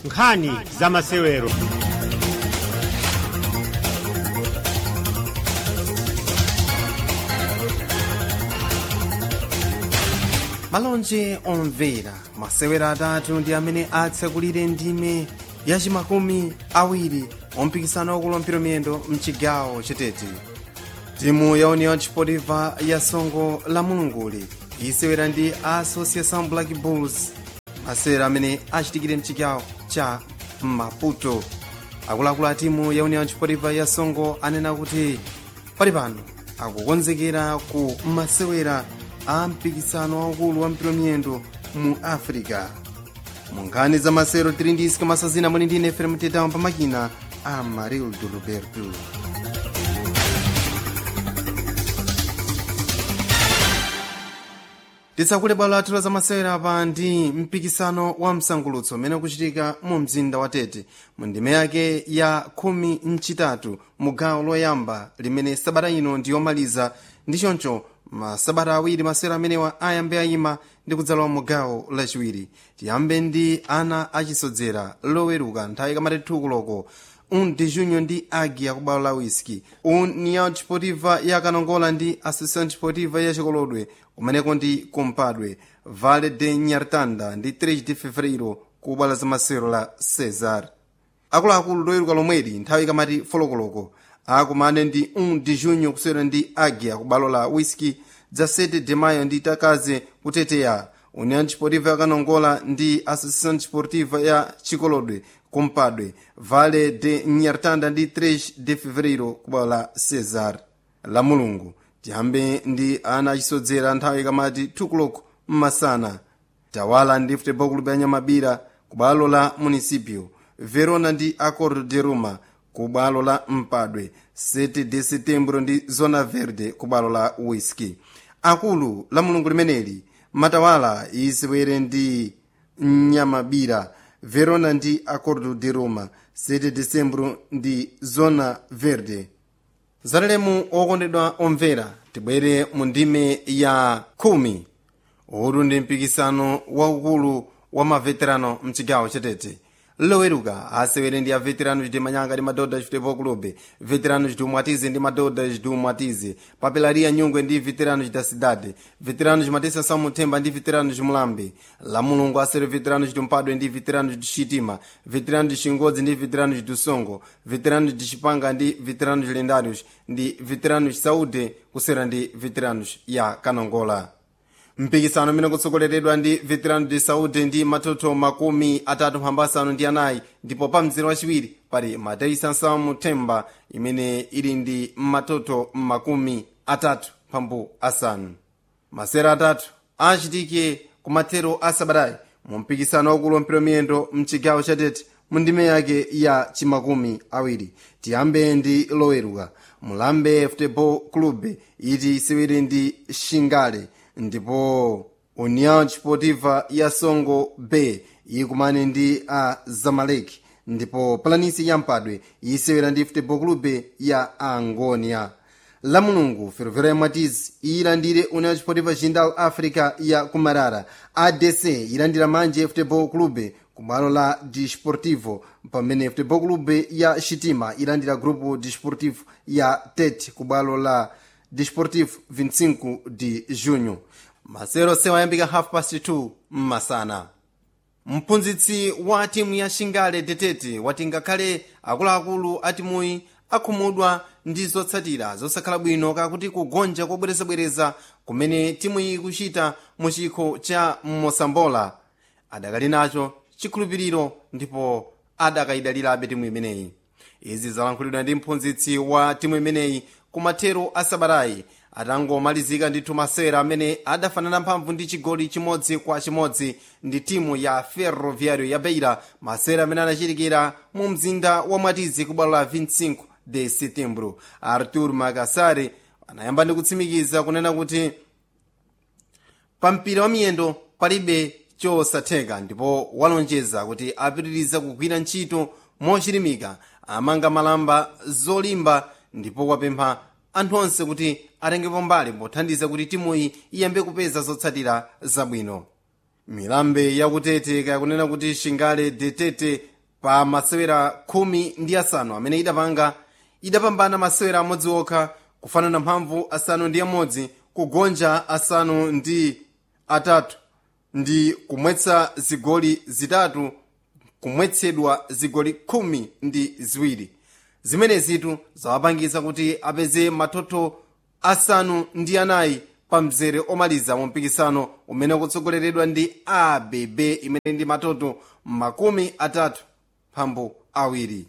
nkhani za masewero malonje omvera masewera atatu ndi amene atsekulire ndime yachimakumi awiri ompikisano wakulu wampira miyendo mchigawo chetete timu ya union sportiva ya songo la mulunguli isewera ndi association black bulls masewera amene achitikire mchigawo cha maputo akuluakulu a timu ya union sportiva ya songo anena kuti pali pano akukonzekera ku masewera a mpikisano waukulu wa mpira miyendo mu africa mu nkhani za masewero tili ndi isika masazina muli ndi nefere mtetawo pamakina a marildo roberto tisakule bwalo lathu la zamasewera pa ndi mpikisano wa msangulutso umene ukuchitika mu mzinda wa tete mu ndime yake ya khumi mchitatu mu gawo loyamba limene sabata ino ndi yomaliza ndi choncho masabata awiri masewera amenewa ayambe ayima ndi kudzalowa mu gawo lachiwiri tiyambe ndi ana achisodzera loweruka nthawi kamati thukuloko un de junho ndi agi yakubalo la whisky união desportiva ya kanongola ndi associação desportiva ya chikolodwe kumeneko ndi kumpadwe vale de nyartanda ndi 3 de fevereiro ku bwalo la masewero la cesar akuluakulu loweruka lomweli nthawi kamati folokoloko akumane ndi 1 de junho kusewera ndi agi yakubalo la whisky dza 7 de maio ndi takaze kuteteya união desportiva ya kanongola ndi associação desportiva ya chikolodwe kumpadwe vale de nyartanda ndi 3 de fevereiro kubwalo la cesar la mulungu tiyambe ndi ana achisodzera nthawi kamati thukuloko mmasana tawala ndi futebol club ya nyamabira kubwalo la municipio verona ndi acordo de roma kubwalo la mpadwe 7 de setembro ndi zona verde kubwalo la whisky akulu la mulungu limeneli matawala isewere ndi nyamabira verona ndi acordo de roma 7 decembro ndi zona verde zatalemu okondedwa omvera tibwere mu ndime ya khumi uwu ndi mpikisano waukulu wa maveterano mchigawo chetete loweruka asewere ndi aveterano chiti manyanga ndi madodha chifutebol club veterano chiti umwatize ndi madodha chiti umwatize papelaria nyungwe ndi veterano chita cidade veterano chimatesa samuthemba ndi veterano chimulambe la mulungu asere veterano chiti mpadwe ndi veterano chiti chitima veterano chiti chingodzi ndi veterano chiti usongo veterano chiti chipanga ndi veterano chilendarius ndi veterano chisaute kusera ndi veterano ya kanongola mpikisano umene kutsogoleredwa ndi veterano de saúde ndi matoto makumi atatu mphambu asanu ndi anayi ndipo pa mzere wachiwiri pali mateisa nsamu themba imene ili ndi matoto makumi atatu mphambu asanu masera atatu achitike kumathero a sabatayi mu mpikisano waukulu wampira miyendo mchigawo chatete mu ndime yake ya chimakumi awiri tiyambe ndi loweruka mulambe futebol club iti isewere ndi shingale ndipo união desportiva ya songo bay ikumane ndi a zamalek ndipo planisi ya mpadwe isewera ndi futebol club ya angonia la mulungu ferroviária ya mwatizi iyilandire união desportiva jindal africa ya kumarara adc ilandira manje futebol club kubwalo la desportivo pamene futebol club ya chitima ilandira grupo desportivo ya tet kubwalo la desportivo 25 de junho masero sewayambika half past 2 mmasana mphunzitsi wa timu ya shingale detete wati ngakhale akuluakulu a timuyi akhumudwa ndi zotsatira zosakhala bwino kakuti kugonja kobwerezabwereza kumene timuyi ikuchita mu chikho cha mosambola adakali nacho chikhulupiriro ndipo adakayidalirabe timu imeneyi izi zalankhulidwa ndi mphunzitsi wa timu imeneyi kumathero a sabatayi atangomalizika ndithu masewera amene adafanana mphamvu ndi chigoli chimodzi kwa chimodzi ndi timu ya ferroviario ya beira masewera amene anachitikira mu mzinda wa mwatizi kubwalo la 25 de setembro artur makasare anayamba ndi kutsimikiza kunena kuti pa mpira wa miyendo palibe chosatheka ndipo walonjeza kuti apitiriza kugwira ntchito mochilimika amanga malamba zolimba ndipo wapempha anthu onse kuti atengepo mbali pothandiza kuti timuyi iyambe kupeza zotsatira zabwino milambe yakutete kakunena kuti shingale detete pa masewera khumi ndi asanu amene idapanga idapambana masewera amodzi okha kufanana mphamvu asanu ndi amodzi kugonja asanu ndi atatu ndi kumwetsa zigoli zitatu kumwetsedwa zigoli khumi ndi ziwiri zimenezitu zawapangitsa kuti apeze matoto asanu ndi anayi pa mzere omaliza mu mpikisano umene ukutsogoleredwa ndi abb imene ndi matoto makumi atatu mphambu awiri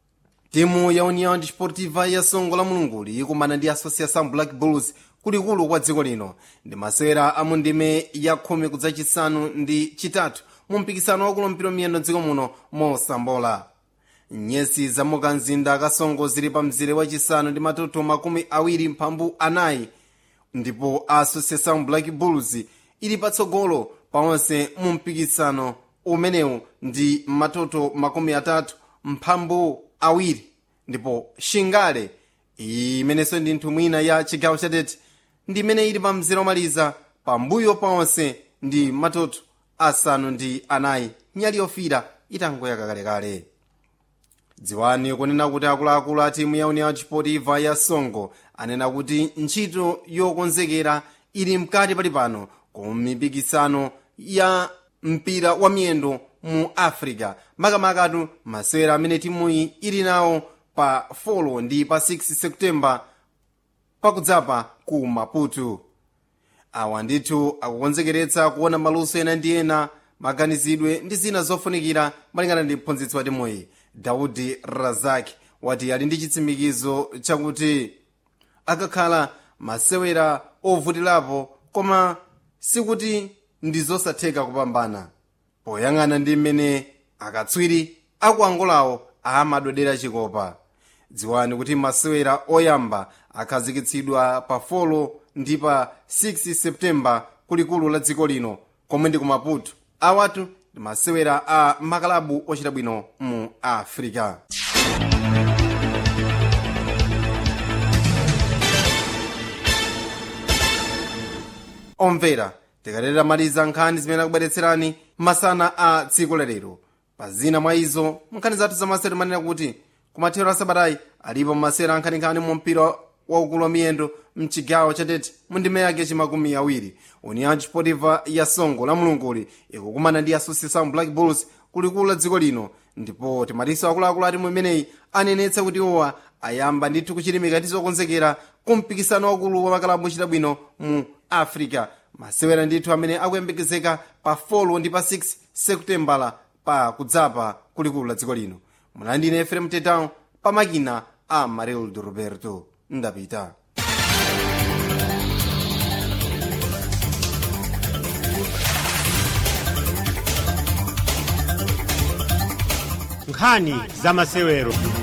timu ya união desportiva ya songo la mulunguli ikumana ndi associação black bulls kulikulu kwa dziko lino ndi masewera a mundime ya khumi kudzachisanu ndi chitatu mu mpikisano wakulumpira miyendo dziko muno mosambola nyesi za mukanzinda kasongo zili pa mzere wachisanu ndi matoto makumi awiri mphambu anayi ndipo associação black bulls ili patsogolo paonse mu mpikisano umenewu ndi matoto makumi atatu mphambu awiri ndipo shingale imenenso ndi nthumwi ina ya chigawo chatete ndi imene ili pa mzere omaliza pambuyo paonse ndi matoto asanu ndi anayi nyali yofira itangoyaka kalekale dziwani kunena kuti akuluakulu a timu ya união desportiva ya songo anena kuti ntchito yokonzekera ili mkati pali pano ku mipikisano ya mpira wa miyendo mu africa makamakatu masewera amene timuyi ili nawo pa 4 ndi pa 6 septemba pakudzapa ku maputo awa ndithu akukonzekeretsa kuona maluso ena ndi ena maganizidwe ndi zina zofunikira malingana ndi mphunzitsi wa timuyi daudi razak wati ali ndi chitsimikizo chakuti akakhala masewera ovutirapo koma sikuti ndi zosatheka kupambana poyang'ana ndi mmene akatswiri akuangolawo amadodera chikopa dziwani kuti masewera oyamba akhazikitsidwa pa 4 ndi pa 6 septemba kulikulu la dziko lino komwe ndi ku maputo awatu ndi masewera a makalabu ochita bwino mu africa omvera tikalera maliza nkhani zimene akubweretserani masana a tsiku lalero pa zina mwa izo nkhani zathu zamasewera manena kuti kumathero a sabatayi alipo masewera ankhaninkhani mu mpira waukulu wa miyendo mchigawo chatete mu ndime yake chimakumi awiri união desportiva ya songo la mulunguli ikukumana ndi associação black bulls kulikulu la dziko lino ndipo timatiso akuluakulu ati mu imeneyi anenetsa kuti owa ayamba ndithu kuchilimika ndi zokonzekera ku mpikisano wakulu wa makalabu ochita bwino mu africa masewera ndithu amene akuyembekezeka pa 4 ndi pa 6 seputembala pa kudzapa kulikulu la dziko lino munandine efrem tetão pa makina a marildo roberto ndapita nkhani za masewero